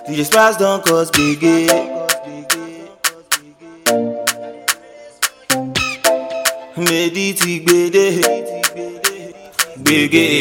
DJ Sparks don't cause biggie. Medi ti gbede, gbege.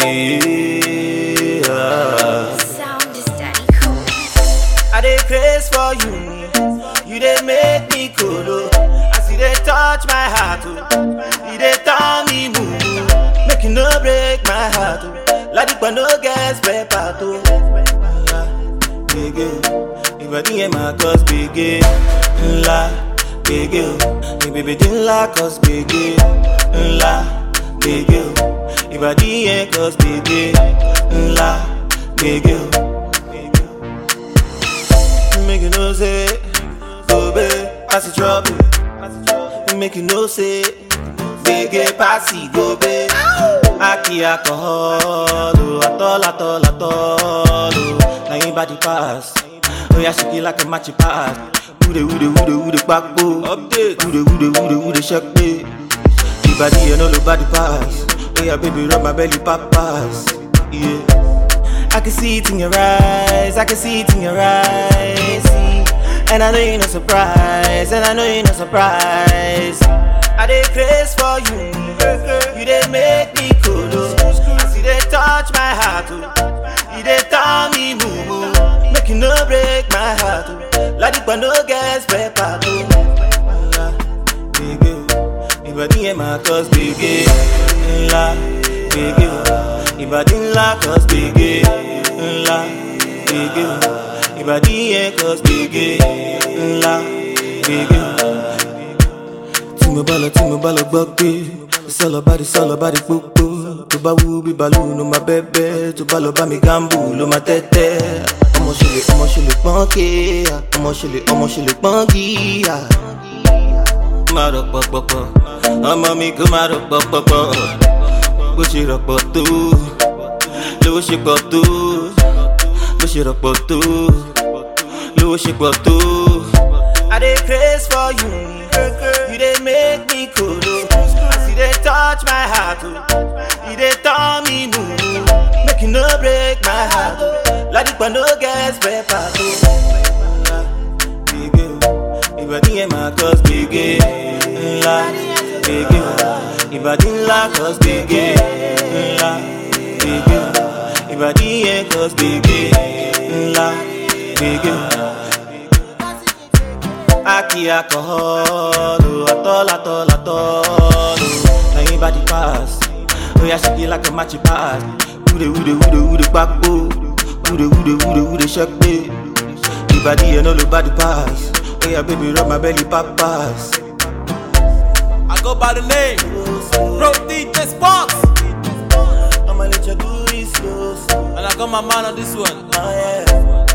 ah. Sound is daddy cool. I dey craze for you, you dey make me cool. As you dey touch my heart, oh, you dey turn me mumu. Make you no break my heart, oh. Ladipa no get spare part, oh. Ah, Gbege, ìbàdí yẹn máa cause gbege ńlá. Gbege o, ìbèbèdí ńlá cause gbege ńlá. Gbege o, ìbàdí yẹn cause gbege ńlá. Gbege o. Gbege o. Make you know say, go babe, pass the trouble. Make you know say, big pass it, go babe. Aki alcohol, oh, atol, atol, atol, oh. Now you body pass. Oh yeah, shake it like a matchy pass. Ude, ude, ude, ude, backbo. Update. Ude, ude, ude, ude, shake me. The body and all the body pass. Oh yeah, baby, rub my belly, pop pass. Yeah. I can see it in your eyes, I can see it in your eyes. See? And I know you're not surprised, and I know you're not surprised. I dey craze for you, you dey make me cool. oh. As you dey touch my heart, oh. you dey turn me mumu. Make you no break my heart, oh. Ladipa no get spare part. oh. Ah, Gbege o, ìbàdí yẹn máa cause gbege ńlá. Gbege o, ìbàdí ńlá cause gbege ńlá. Gbege o, ìbàdí yẹn cause gbege ńlá. Gbege o. Tí mo bá lọ tí mo bá lọ gbọ́ pé sọ̀lọ̀ bá di sọ̀lọ̀ bá di pópó. Tó bá wú bí balú ló máa bẹ́bẹ́. Tó bá lọ bá mi gámbù ló máa tẹ́tẹ́. Ọmọ ṣe lè ọmọ ṣe lè pọ́n kéèyà. Ọmọ ṣe lè ọmọ ṣe lè pọ́n gíyà máa rọ̀ pọ̀pọ̀pọ̀ ọmọ mi kò máa rọ̀ pọ̀pọ̀pọ̀ bó ṣe rọ̀pọ̀ tó lówó ṣe pọ̀ tó bó ṣe rọ̀pọ̀ tó lówó ṣe pọ̀ tó. I dey craze for you, you dey make me cool. As you dey touch my heart, oh, you dey turn me mumu. Make you no break my heart, oh. Ladipa no get spare part. Oh. Gbege o, ìbàdí yẹn máa cause gbege ńlá. Gbege o, ìbàdí ńlá cause gbege ńlá. Gbege o, ìbàdí yẹn cause gbege ńlá. Gbege o. Aki alcohol, oh, atol, atol, atol. oh. Now you body pass. Oh yeah, shake it like a matchy pass. Ude, ude, ude, ude, backbo. Ude, ude, ude, ude, shake me. The body and all the body pass. Oh yeah, baby, rub my belly, pop pass. I go by the name Bro DJ Sparks I'ma let you do it slow, slow. And I got my man on this one Oh yeah.